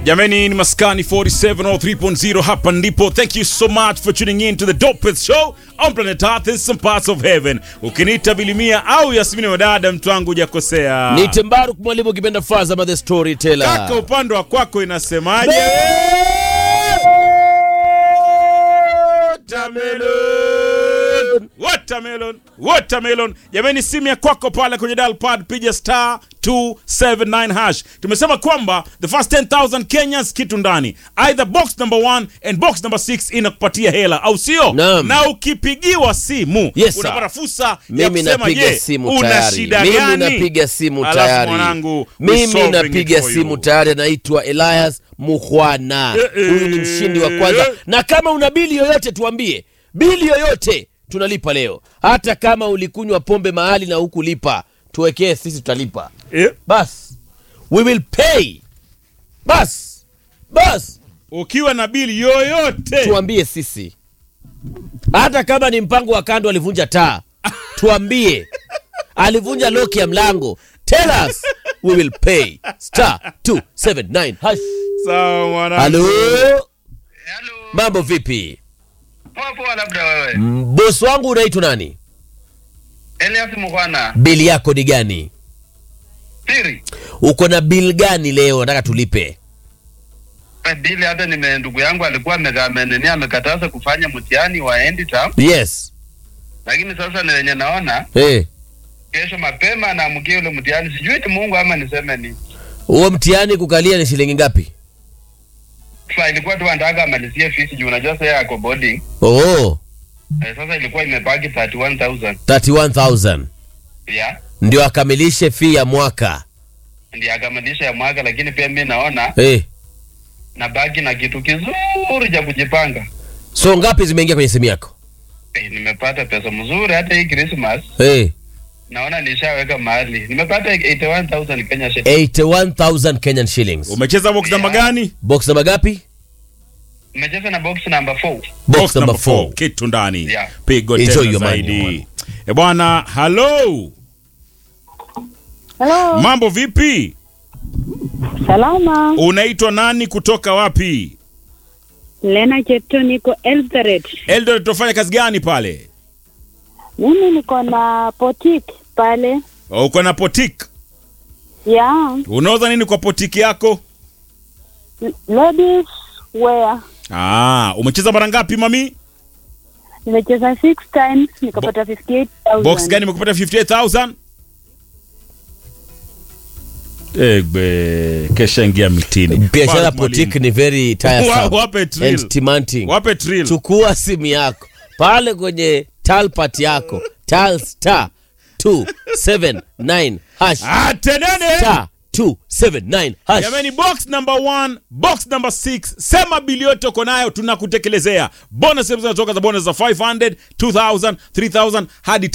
Jamani, ni Maskani 4703.0 hapa ndipo. Thank you so much for tuning in to the dopest show on planet Earth in some parts of heaven. Ukiniita Bilimia au Yasmini Wadada, mtu wangu hujakosea. Ni Tembaruk mwalimu ukipenda Fazama the storyteller. Kaka, upande wa kwako inasemaje? Watermelon. Watermelon. Watermelon. Jamani, simu ya kwako pale kwenye dial pad piga star 279 hash. Tumesema kwamba the first 10000 Kenyans kitu ndani. Either box number 1 and box number 6 inakupatia hela au sio? Naam. Na ukipigiwa simu Yes, sir. unapata fursa ya Mimi kusema napiga je, simu una tayari. shida Mimi gani? napiga simu Alafu tayari. mwanangu, we Mimi solving napiga it for simu you. tayari, anaitwa Elias Mukhwana. Eh, eh, Huyu ni mshindi wa kwanza, eh. na kama una bili yoyote tuambie, bili yoyote tunalipa leo, hata kama ulikunywa pombe mahali na hukulipa, tuwekee sisi, tutalipa Eh, bas, we will pay bas bas, ukiwa na bili yoyote tuambie sisi, hata kama ni mpango wa kando, alivunja taa, tuambie alivunja loki ya mlango, tell us we will pay star 279 hash. sawa mwanangu. Halo, Halo. mambo vipi? Poa poa labda wewe. Mm, Bosi wangu unaitwa nani? Elias Mukhwana. Bili yako ni gani? Siri. Uko na bili gani leo nataka tulipe? Eh, Bili hata nime ndugu yangu alikuwa ameka- amenenia amekataza kufanya mtihani wa end term, Yes. lakini sasa ni wenye naona Eh. kesho mapema naamkia ule mtihani, sijui ni Mungu ama niseme ni Huo mtihani kukalia ni shilingi ngapi? sasa. Ilikuwa tu anataka amalizie fees juu unajua sasa yeye ako boarding Oh, eh, sasa ilikuwa imebaki 31000 31000 ya ndio akamilishe fee ya mwaka. ndiye akamilisha ya mwaka, lakini pia mimi naona Eh. nabaki na kitu kizuri cha kujipanga. So ngapi zimeingia kwenye simu yako? Eh, nimepata pesa mzuri hata hii Christmas Eh. naona nishaweka mahali nimepata 81000 Kenya shillings. 81000 Kenyan shillings. Umecheza box namba gani? Box namba ngapi? Nimecheza na box number 4. Box number 4. kitu ndani Yeah. pigo Enjoy tena your money, zaidi bwana. e bwana halo Halo, mambo vipi salama. unaitwa nani kutoka wapi Lena Chetu, niko Eldoret. eldoret tofanya kazi gani pale Mimi niko na potik pale uko na potik ya unauza nini kwa potiki yako l- ladies wear. ah, umecheza mara ngapi mami Nimecheza six times nikapata 58,000. box gani imekupata 58000 egbe kesha ingia mitini Biashara Mark Mwalimu. boutique ni very Wa- tiresome wape trill. and demanding. wape trill Chukua simu yako pale kwenye talpat yako tal star 279 hash Ah, tenene star 279 hash. Jamani, box number one, box number six, sema bili yote uko nayo, tunakutekelezea bonus. Zinatoka za bonus za 500, 2000, 3000 hadi